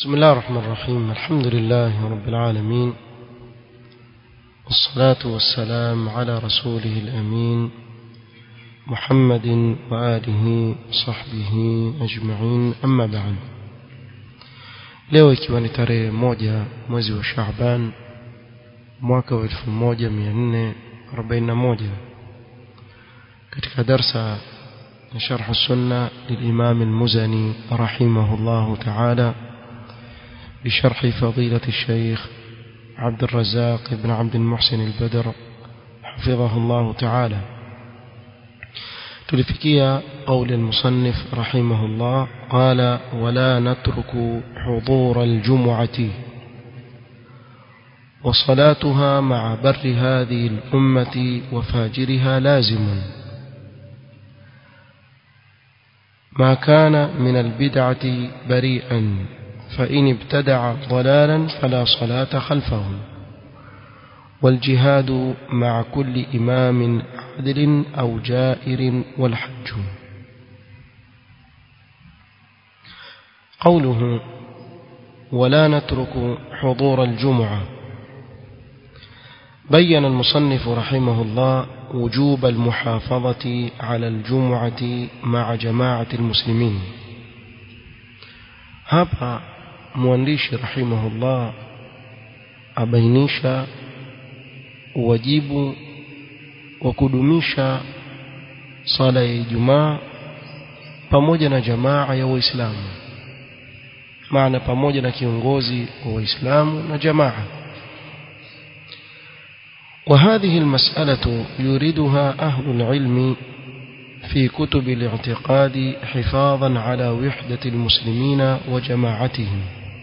بسم الله الرحمن الرحيم الحمد لله رب العالمين والصلاة والسلام على رسوله الأمين محمد وآله وصحبه أجمعين أما بعد leo ikiwa ni tarehe moja mwezi wa Shaaban mwaka wa 1441 katika darsa ya sharh sunna للإمام المزني رحمه الله تعالى بشرح فضيلة الشيخ عبد الرزاق بن عبد المحسن البدر حفظه الله تعالى تلفكيا قول المصنف رحمه الله قال ولا نترك حضور الجمعة وصلاتها مع بر هذه الأمة وفاجرها لازم ما كان من البدعة بريئا فإن ابتدع ضلالا فلا صلاة خلفه والجهاد مع كل إمام عدل أو جائر والحج قوله ولا نترك حضور الجمعة بين المصنف رحمه الله وجوب المحافظة على الجمعة مع جماعة المسلمين hapa mwandishi rahimahullah abainisha wajibu wa kudumisha sala ya Ijumaa pamoja na jamaa ya Waislamu maana pamoja na kiongozi wa Waislamu na jamaa وهذه المسألة يريدها أهل العلم في كتب الاعتقاد حفاظا على وحدة المسلمين وجماعتهم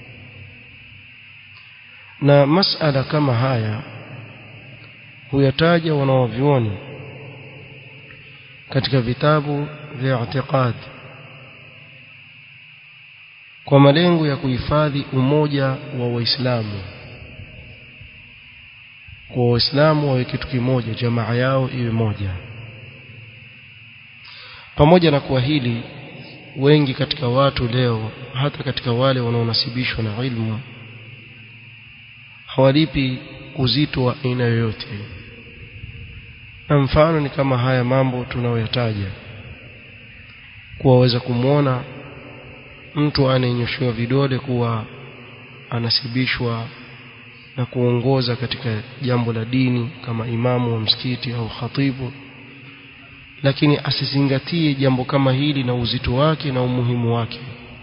na masala kama haya huyataja wanawavyuoni katika vitabu vya i'tiqad kwa malengo ya kuhifadhi umoja wa waislamu kwa waislamu wawe kitu kimoja jamaa yao iwe moja pamoja na kuwa hili wengi katika watu leo hata katika wale wanaonasibishwa na ilmu hawalipi uzito wa aina yoyote na mfano ni kama haya mambo tunayoyataja kuwaweza kumwona mtu anayenyoshewa vidole kuwa anasibishwa na kuongoza katika jambo la dini kama imamu wa msikiti au khatibu lakini asizingatie jambo kama hili na uzito wake na umuhimu wake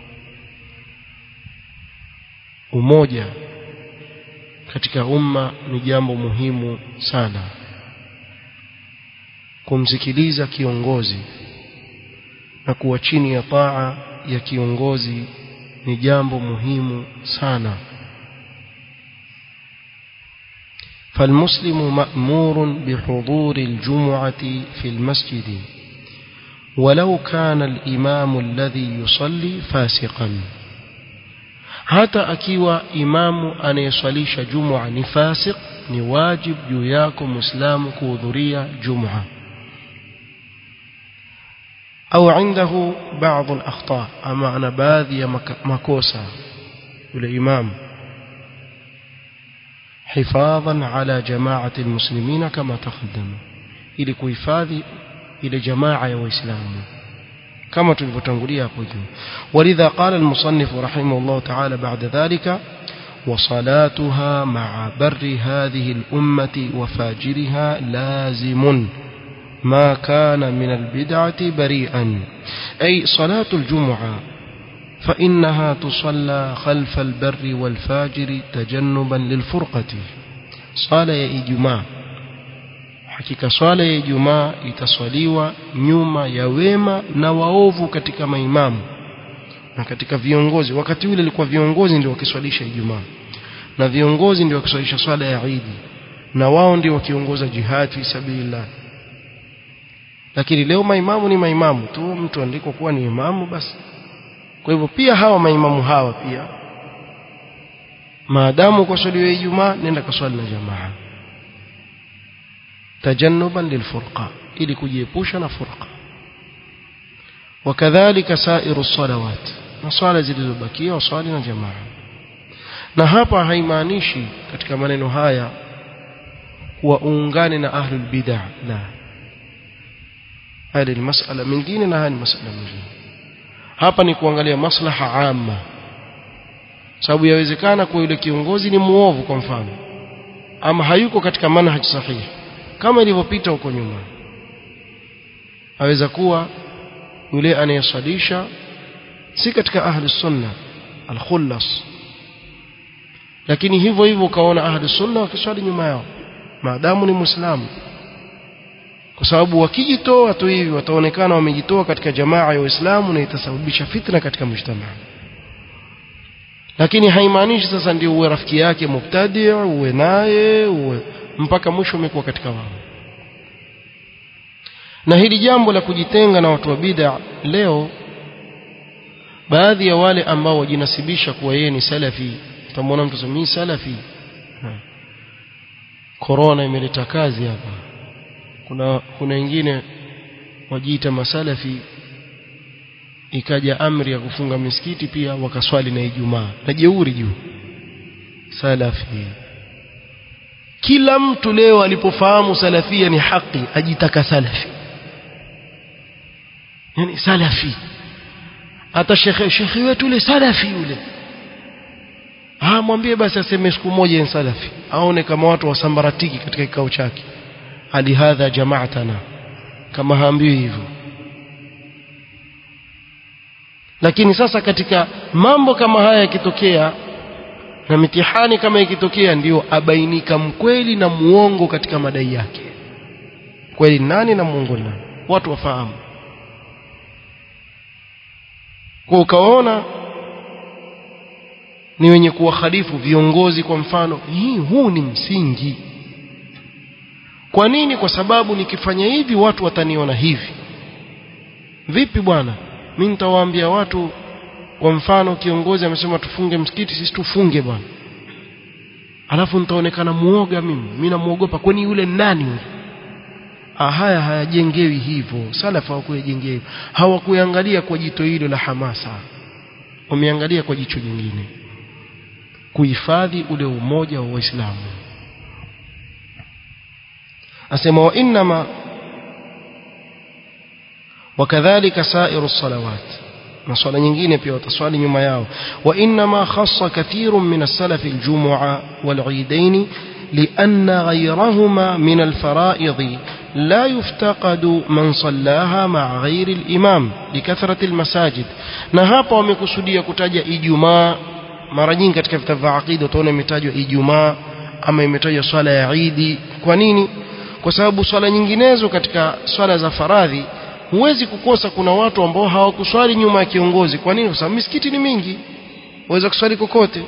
umoja katika umma ni jambo muhimu sana kumsikiliza kiongozi na kuwa chini ya taa ya kiongozi ni jambo muhimu sana فالمسلم مأمور بحضور الجمعة في المسجد ولو كان الإمام الذي يصلي فاسقا hata akiwa imamu anayeswalisha jumua ni fasik ni wajib juu yako muislamu kuhudhuria jumua au indahu baadhi al-akhta ama ana baadhi ya makosa yule imamu حفاظا على جماعة المسلمين كما تقدم ili kuhifadhi ile jamaa ya waislamu كما tulivyotangulia hapo juu ولذا قال المصنف رحمه الله تعالى بعد ذلك وصلاتها مع بر هذه الأمة وفاجرها لازم ما كان من البدعة بريئا أي صلاة الجمعة فإنها تصلى خلف البر والفاجر تجنبا للفرقة صلاة يا إجماع hakika swala ya Ijumaa itaswaliwa nyuma ya wema na waovu katika maimamu na katika viongozi wakati ule ilikuwa viongozi ndio wakiswalisha Ijumaa na viongozi ndio wakiswalisha swala ya Eid na wao ndio wakiongoza jihad fi sabilillah lakini leo maimamu ni maimamu tu mtu andiko kuwa ni imamu basi kwa hivyo pia hawa maimamu hawa pia maadamu kwa swali ya Ijumaa nenda kaswali na jamaa tajannuban lilfurqa ili kujiepusha na furqa wakadhalika sairu salawat na swala zilizobakia waswali na jamaa na hapa haimaanishi katika maneno haya kuwa uungane na ahlul bid'ah la haya ni masala mengine na haya ni masala mengine hapa ni kuangalia maslaha amma sababu yawezekana kwa yule kiongozi ni muovu kwa mfano ama hayuko katika manhaj sahihi kama ilivyopita huko nyuma aweza kuwa yule anayesalisha si katika ahli sunna al-khullas lakini hivyo hivyo ukaona ahli sunna wakiswali nyuma yao maadamu ni muislamu kwa sababu wakijitoa tu hivi wataonekana wamejitoa katika jamaa ya Uislamu na itasababisha fitna katika mujtamaa lakini haimaanishi sasa ndio uwe rafiki yake mubtadi uwe naye uwe mpaka mwisho umekuwa katika wao na hili jambo la kujitenga na watu wa bid'a leo baadhi ya wale ambao wajinasibisha kuwa yeye ni salafi utamwona mtu sema salafi corona imeleta kazi hapa kuna kuna wengine wajiita masalafi ikaja amri ya kufunga misikiti pia wakaswali na Ijumaa na jeuri juu salafi kila mtu leo alipofahamu salafia ni haki ajitaka salafi yani salafi hata shekhe shekhe wetu yule salafi yule ah mwambie basi aseme siku moja ni salafi aone kama watu wasambaratiki katika kikao chake hali hadha jamaatana kama haambiwi hivyo lakini sasa katika mambo kama haya yakitokea na mitihani kama ikitokea ndio abainika mkweli na muongo katika madai yake kweli nani na muongo nani watu wafahamu kwa ukaona ni wenye kuwakhalifu viongozi kwa mfano hii huu ni msingi kwa nini kwa sababu nikifanya hivi watu wataniona hivi vipi bwana mimi nitawaambia watu kwa mfano kiongozi amesema tufunge msikiti sisi tufunge bwana alafu nitaonekana muoga mimi mimi namuogopa kwani yule nani yule haya hayajengewi hivyo salafu hawakuyajengea hivyo hawakuangalia kwa jito hilo la hamasa wameangalia kwa jicho jingine kuhifadhi ule umoja wa waislamu asema wa inma wakadhalika sairu salawat na swala nyingine pia wataswali nyuma yao wa inma khassa kathirun min as-salaf al-jumu'a wal-eidain لأن غيرهما من الفرائض لا يفتقد من صلاها مع غير الإمام لكثرة المساجد na hapa wamekusudia kutaja Ijumaa mara nyingi katika vitabu vya aqida utaona imetajwa Ijumaa ama imetajwa swala ya Eid kwa nini kwa sababu swala nyinginezo katika swala za faradhi huwezi kukosa kuna watu ambao hawakuswali nyuma ya kiongozi kwa nini kwa sababu misikiti ni mingi waweza kuswali kokote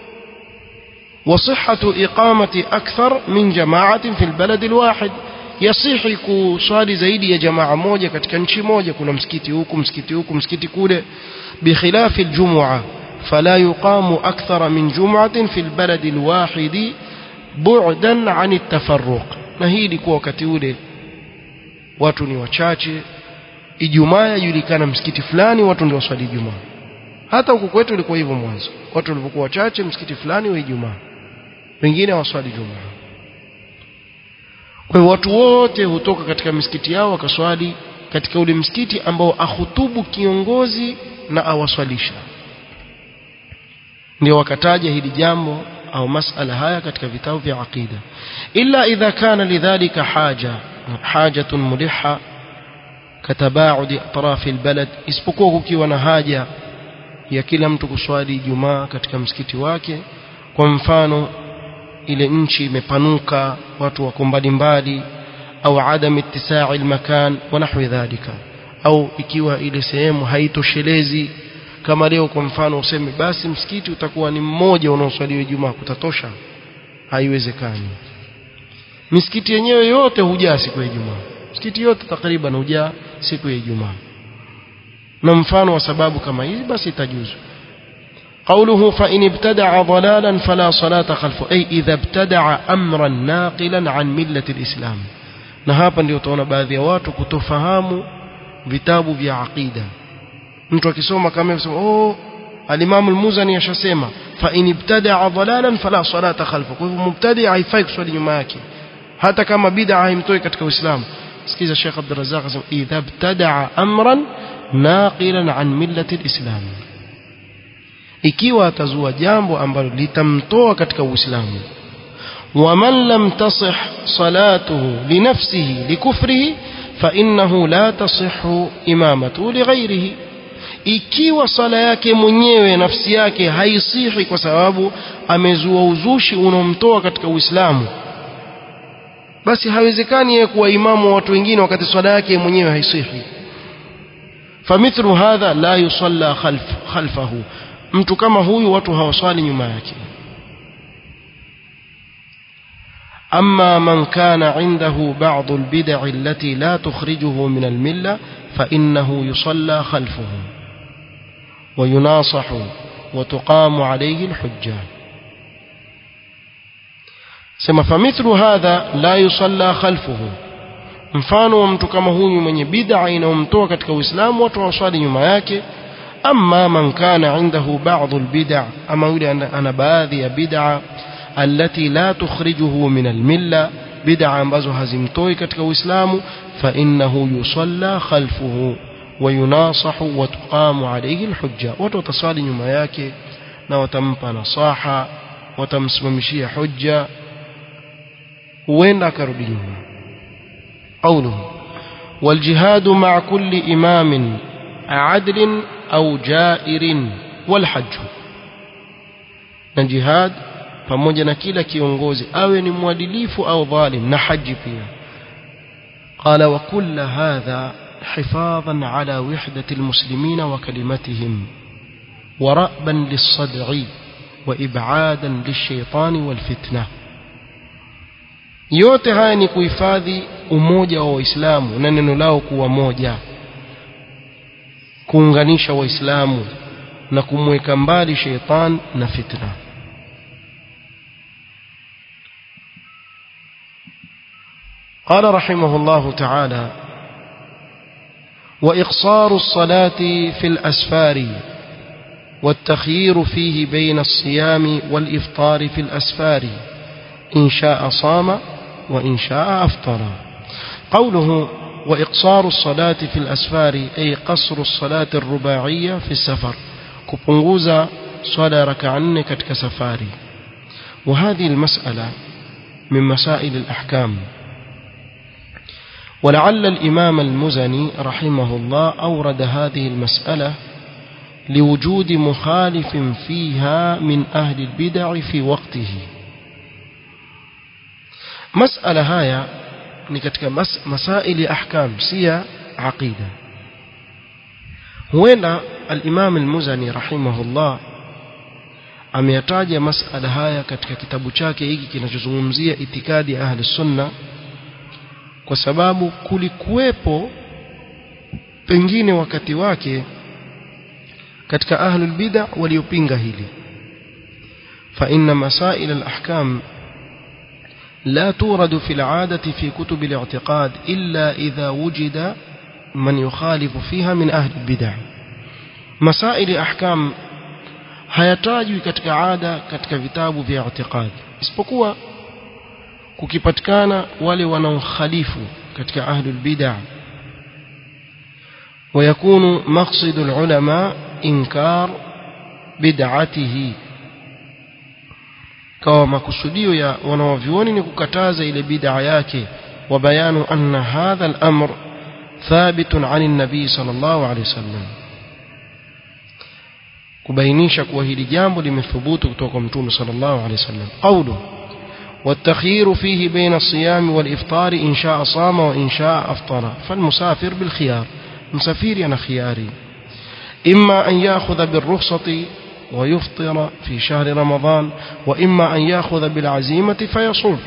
وصحة إقامة أكثر من جماعة في البلد الواحد يصح kuswali zaidi ya jamaa moja katika nchi moja kuna msikiti huku msikiti huku msikiti kule بخلاف الجمعة فلا يقام أكثر من جمعة في البلد الواحد بعدا عن التفرق na hii ilikuwa wakati ule watu ni wachache ijumaa yajulikana msikiti fulani watu ndio waswali ijumaa hata huku kwetu ilikuwa hivyo mwanzo watu walipokuwa wachache msikiti fulani wa ijumaa wengine hawaswali jumaa kwa hiyo watu wote hutoka katika misikiti yao wakaswali katika ule msikiti ambao ahutubu kiongozi na awaswalisha ndio wakataja hili jambo au masala haya katika vitabu vya aqida illa idha kana lidhalika haja hajatun muliha katabaudi atrafi albalad isipokuwa kukiwa na haja ya kila mtu kuswali Ijumaa katika msikiti wake kwa mfano ile nchi imepanuka watu wako mbalimbali au adam ittisa'i almakan wa nahwi dhalika au ikiwa ile sehemu haitoshelezi kama leo kwa mfano useme basi msikiti utakuwa ni mmoja unaoswaliwa Ijumaa kutatosha haiwezekani misikiti yenyewe yote hujaa siku ya Ijumaa msikiti yote takriban hujaa siku ya Ijumaa na mfano wa sababu kama hizi basi itajuzu قوله فإن ابتدع ضلالا فلا صلاة خلفه أي إذا ابتدع أمرا ناقلا عن ملة الإسلام na hapa ndio utaona baadhi ya watu kutofahamu vitabu vya aqida mtu akisoma kama anasema oh alimamu almuzani ashasema fa in ibtadaa dhalalan fala salata khalfa kwa hivyo mubtadi haifai kuswali nyuma yake hata kama bid'a haimtoi katika uislamu sikiza Sheikh Abdul Razzaq asema idha ibtadaa amran naqilan an millati alislam ikiwa atazua jambo ambalo litamtoa katika uislamu ومن لم تصح صلاته لنفسه لكفره فإنه لا تصح إمامته لغيره ikiwa sala yake mwenyewe nafsi yake haisihi kwa sababu amezua uzushi unaomtoa katika Uislamu basi haiwezekani yeye kuwa imamu wa watu wengine wakati swala yake mwenyewe haisihi famithlu hadha la yusalla khalf khalfahu mtu kama huyu watu hawaswali nyuma yake أما من كان عنده بعض البدع التي لا تخرجه من الملة فإنه يصلى خلفه ويناصح وتقام عليه الحجة سما فمثل هذا لا يصلى خلفه mfano wa mtu kama huyu mwenye bid'a inayomtoa katika Uislamu watu waswali nyuma yake amma man kana indahu ba'd albid'a ama yule ana baadhi ya bid'a التي لا تخرجه من الملة بدعة ambazo hazimtoi katika Uislamu فإنه يصلى خلفه ويناصح وتقام عليه الحجة watu wataswali nyuma yake na watampa nasaha watamsimamishia hujja huenda akarudi nyuma قوله والجهاد مع كل إمام عدل أو جائر والحج na jihad pamoja na kila kiongozi awe ni mwadilifu au dhalim na haji pia qala wa kull hadha hifadhan ala wihdati almuslimin wa kalimatihim wa ra'ban lis-sad'i wa ib'adan lish-shaytani wal-fitna yote haya ni kuhifadhi umoja wa waislamu na neno lao kuwa moja kuunganisha waislamu na kumweka mbali sheitan na fitna قال رحمه الله تعالى وإقصار الصلاة في الأسفار والتخيير فيه بين الصيام والإفطار في الأسفار إن شاء صام وإن شاء أفطر قوله وإقصار الصلاة في الأسفار أي قصر الصلاة الرباعية في السفر كبنغوزا صلاة ركعن كتك سفاري وهذه المسألة من مسائل الأحكام ولعل الإمام المزني رحمه الله أورد هذه المسألة لوجود مخالف فيها من أهل البدع في وقته مسألة هايا ni katika mas, masaili ya ahkam si ya aqida huenda al-Imam al-Muzani rahimahullah ameyataja masala haya katika kitabu chake hiki kinachozungumzia itikadi ya ahli sunna kwa sababu kulikuwepo pengine wakati wake katika ahlul bid'a waliopinga hili fa inna masail al-ahkam لا تورد في العادة في كتب الاعتقاد إلا إذا وجد من يخالف فيها من أهل البدع مسائل أحكام hayatajwi katika ada katika vitabu vya i'tiqad isipokuwa kukipatikana wale wanaokhalifu katika ahlul bid'ah ويكون مقصد العلماء إنكار بدعته kawa makusudio ya wanawavyuoni ni kukataza ile bid'a yake wa bayanu anna hadha al-amr thabitun 'ani an-nabi sallallahu alayhi wasallam kubainisha kuwa hili jambo limethubutu kutoka kwa mtume sallallahu alayhi wasallam qawlu والتخيير فيه بين الصيام والإفطار إن شاء صام وإن شاء أفطر فالمسافر بالخيار مسافير أنا خياري إما أن يأخذ بالرخصة ويفطر في شهر رمضان وإما أن يأخذ بالعزيمة فيصوم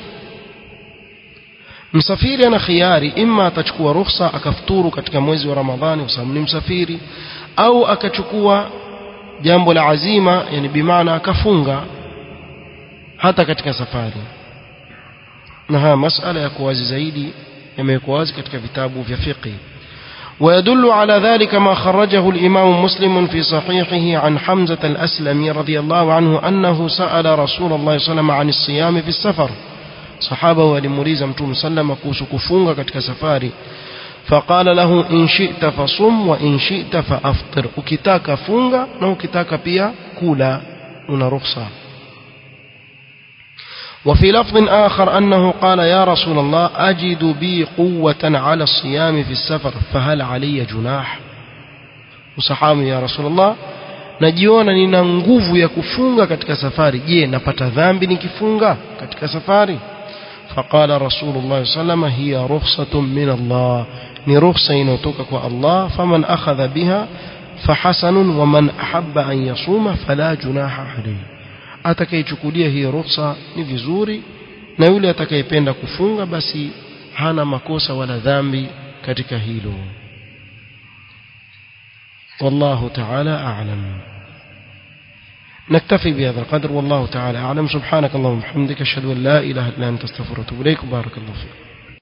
msafiri ana khiari ima atachukua ruhusa akafuturu katika mwezi wa ramadhani kwa sababu ni msafiri au akachukua jambo la azima yani bimaana akafunga hata katika safari na haya masala ya kuwazi zaidi yamewekwa wazi katika vitabu vya fiqh ويدل على ذلك ما خرجه الإمام مسلم في صحيحه عن حمزة الأسلمي رضي الله عنه أنه سأل رسول الله صلى الله عليه وسلم عن الصيام في السفر صحابه ولموليز متوم سلم كوس كفونغ كتك سفاري فقال له إن شئت فصم وإن شئت فأفطر ukitaka funga na ukitaka pia kula una ruhusa وفي لفظ آخر أنه قال يا رسول الله أجد بي قوة على الصيام في السفر فهل علي جناح وصحابي يا رسول الله najiona nina nguvu ya kufunga katika safari je napata dhambi nikifunga katika safari فقال رسول الله صلى الله عليه وسلم هي رخصة من الله ni rukhsa inayotoka kwa Allah faman akhadha biha fahasanun waman ahabba an yasuma fala junaha alayhi atakayechukulia hii rukhsa ni vizuri na yule atakayependa kufunga basi hana makosa wala dhambi katika hilo والله تعالى أعلم نكتفي بهذا القدر والله تعالى أعلم سبحانك اللهم وبحمدك أشهد أن لا إله إلا أنت استغفرك وأتوب إليك بارك الله فيك